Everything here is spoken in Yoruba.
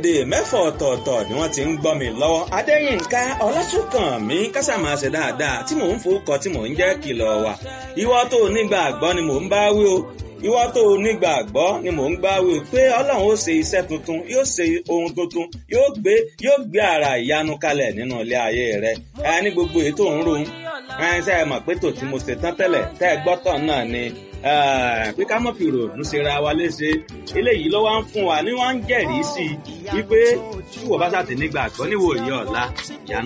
orílẹ̀-èdè mẹ́fọ̀ ọ̀tọ̀ọ̀tọ̀ ni wọ́n ti ń gbọ́ mi lọ́wọ́ adéyínká ọlásùnkànmí kásámà ṣe dáadáa tí mò ń fowókọ tí mò ń jẹ́ kìlọ̀ wà ìwọ tó nígbàgbọ́ ni mò ń bá wí o ìwọ tó nígbàgbọ́ ni mò ń gbá wí pé ọlọ́run ó ṣe iṣẹ́ tuntun yóò ṣe ohun tuntun yóò gbé yóò gbé ara ìyanu kalẹ̀ nínú ilé ayé rẹ ẹ ní gbogbo èyí tó ń ro ẹ ṣe é mọ̀ pé tò tí mo ṣe tán tẹ́lẹ̀ tẹ́ ẹ gbọ́tọ̀ náà ni pé ká mọ̀ fi ròònù ṣera wa léṣe eléyìí ló wá ń fún wa ní wọ́n ń jẹ́rìí sí i wípé tí wọ́n bá ṣàtì nígbàgbọ́ níwòye ọ̀la ìyanu.